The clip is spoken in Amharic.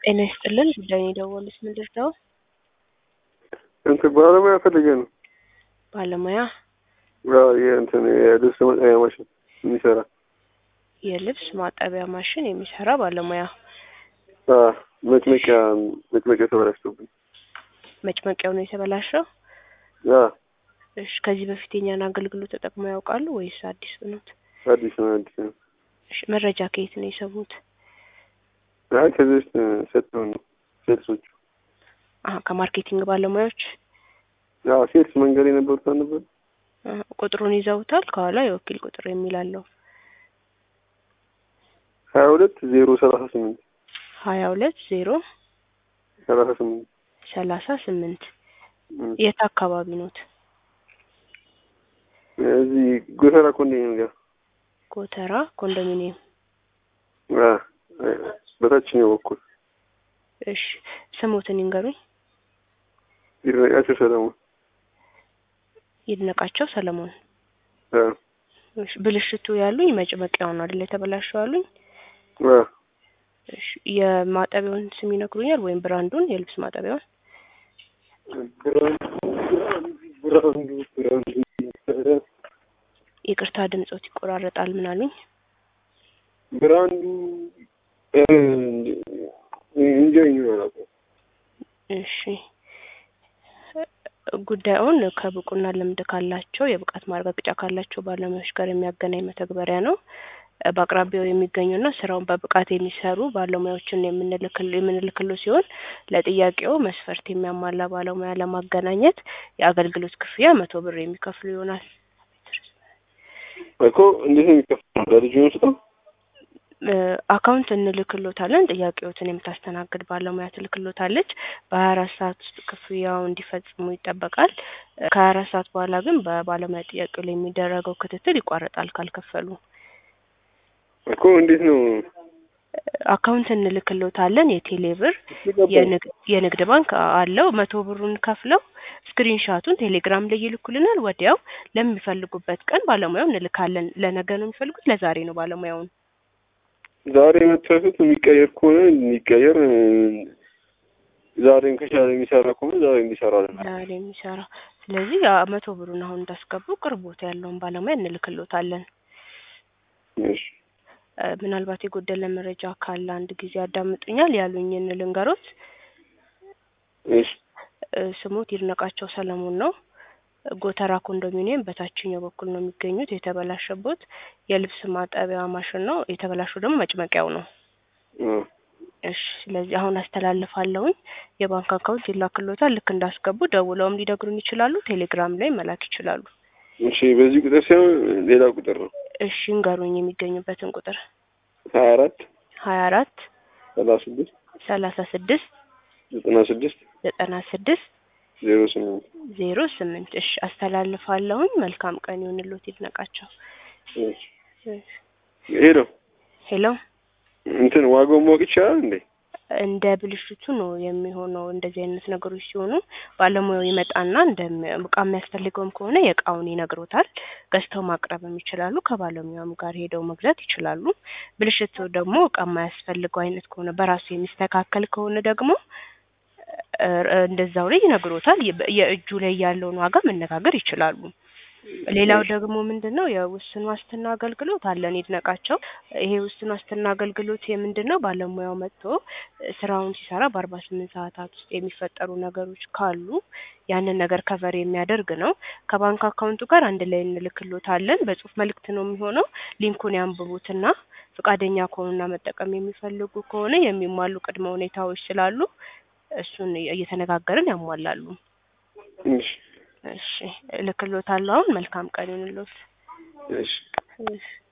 ጤና ይስጥልን ጉዳይ ነው የደወሉት ምንድን ነው? እንትን ባለሙያ ፈልጌ ነው። ባለሙያ ያው የእንትን የልብስ መጠቢያ ማሽን የሚሰራ የልብስ ማጠቢያ ማሽን የሚሰራ ባለሙያ አዎ፣ መጭመቂያ መጭመቂያ ተበላሽቶብኝ። መጭመቂያው ነው የተበላሸው? አዎ፣ እሺ ከዚህ በፊት የኛን አገልግሎት ተጠቅመው ያውቃሉ ወይስ አዲስ ሆኖት? አዲስ ነው አዲስ ነው። እሺ መረጃ ከየት ነው የሰሙት? አይ ከዚህ በፊት ሰጥተው ነው ሴልሶቹ። አሀ ከማርኬቲንግ ባለሙያዎች አዎ፣ ሴልስ መንገድ የነበሩት አልነበረ አሀ፣ ቁጥሩን ይዘውታል? ከኋላ የወኪል ቁጥር የሚል አለው። ሀያ ሁለት ዜሮ ሰላሳ ስምንት ሀያ ሁለት ዜሮ ሰላሳ ስምንት ሰላሳ ስምንት የት አካባቢ ኖት? እዚህ ጎተራ ኮንዶሚኒየም ጋር ጎተራ ኮንዶሚኒየም። አዎ፣ በታችኛው በኩል እሺ ስሞትን ይንገሩኝ። ይድነቃቸው ሰለሞን። ይድነቃቸው ሰለሞን። አዎ፣ እሺ ብልሽቱ ያሉኝ መጭመቂያው ነው አይደል የተበላሸው ያሉኝ? አዎ። እሺ የማጠቢያውን ስም ይነግሩኛል ወይም ብራንዱን የልብስ ማጠቢያውን? ብራንዱ ብራንዱ ይቅርታ ድምጾት ይቆራረጣል። ምን አሉኝ? ብራንዱ እንጃ ይኖራል። እሺ ጉዳዩን ከብቁና ልምድ ካላቸው የብቃት ማረጋገጫ ካላቸው ባለሙያዎች ጋር የሚያገናኝ መተግበሪያ ነው። በአቅራቢያው የሚገኙና ስራውን በብቃት የሚሰሩ ባለሙያዎችን የምንልክል የምንልክሎ ሲሆን ለጥያቄው መስፈርት የሚያሟላ ባለሙያ ለማገናኘት የአገልግሎት ክፍያ መቶ ብር የሚከፍሉ ይሆናል። እኮ እንዴት ነው የሚከፍለው? ለልጁ ነው አካውንት እንልክሎታለን። ጥያቄዎትን የምታስተናግድ ባለሙያ ትልክሎታለች። በሀያ አራት ሰዓት ውስጥ ክፍያው እንዲፈጽሙ ይጠበቃል። ከሀያ አራት ሰዓት በኋላ ግን በባለሙያ ጥያቄው ላይ የሚደረገው ክትትል ይቋረጣል ካልከፈሉ። እኮ እንዴት ነው አካውንት እንልክሎታለን። የቴሌ ብር፣ የንግድ ባንክ አለው። መቶ ብሩን ከፍለው ስክሪንሻቱን ቴሌግራም ላይ ይልኩልናል። ወዲያው ለሚፈልጉበት ቀን ባለሙያው እንልካለን። ለነገ ነው የሚፈልጉት? ለዛሬ ነው ባለሙያውን ዛሬ መጥፋቱት የሚቀየር ከሆነ የሚቀየር ዛሬም ከቻለ የሚሰራ ከሆነ ዛሬ እንዲሰራለን። ዛሬ የሚሰራ ስለዚህ መቶ ብሩን አሁን እንዳስገቡ ቅርቦት ያለውን ባለሙያ እንልክሎታለን። እሺ ምናልባት የጎደለ መረጃ ካለ አንድ ጊዜ ያዳምጡኛል። ያሉኝን ልንገሮት። እሺ ስሙት ይድነቃቸው ሰለሞን ነው። ጎተራ ኮንዶሚኒየም በታችኛው በኩል ነው የሚገኙት። የተበላሸቦት የልብስ ማጠቢያ ማሽን ነው። የተበላሸው ደግሞ መጭመቂያው ነው። እሺ ስለዚህ አሁን አስተላልፋለሁኝ። የባንክ አካውንት ይላክሎታል። ልክ እንዳስገቡ ደውለውም ሊነግሩን ይችላሉ። ቴሌግራም ላይ መላክ ይችላሉ። እሺ በዚህ ቁጥር ሳይሆን ሌላ ቁጥር ነው። እሺ እንገሩኝ የሚገኙበትን ቁጥር ሀያ አራት ሀያ አራት ሰላሳ ስድስት ሰላሳ ስድስት ዘጠና ስድስት ዘጠና ስድስት ዜሮ ስምንት ዜሮ ስምንት እሺ አስተላልፋለሁኝ። መልካም ቀን ይሁንልዎት ይድነቃቸው። ሄሎ ሄሎ እንትን ዋጋውን ማወቅ ይቻላል እንዴ? እንደ ብልሽቱ ነው የሚሆነው። እንደዚህ አይነት ነገሮች ሲሆኑ ባለሙያው ይመጣና እንደ እቃ የሚያስፈልገውም ከሆነ የእቃውን ይነግሮታል። ገዝተው ማቅረብም ይችላሉ። ከባለሙያውም ጋር ሄደው መግዛት ይችላሉ። ብልሽቱ ደግሞ እቃ የማያስፈልገው አይነት ከሆነ በራሱ የሚስተካከል ከሆነ ደግሞ እንደዛው ላይ ይነግሮታል። የእጁ ላይ ያለውን ዋጋ መነጋገር ይችላሉ። ሌላው ደግሞ ምንድን ነው የውስን ዋስትና አገልግሎት አለን ይድነቃቸው። ይሄ ውስን ዋስትና አገልግሎት የምንድን ነው? ባለሙያው መጥቶ ስራውን ሲሰራ በአርባ ስምንት ሰዓታት ውስጥ የሚፈጠሩ ነገሮች ካሉ ያንን ነገር ከቨር የሚያደርግ ነው። ከባንክ አካውንቱ ጋር አንድ ላይ እንልክሎታለን። በጽሁፍ መልእክት ነው የሚሆነው። ሊንኩን ያንብቡትና ፈቃደኛ ከሆኑና መጠቀም የሚፈልጉ ከሆነ የሚሟሉ ቅድመ ሁኔታዎች ስላሉ እሱን እየተነጋገርን ያሟላሉ። እሺ እሺ እልክሎታለሁ። አሁን መልካም ቀን ይሁንልዎት። እሺ እሺ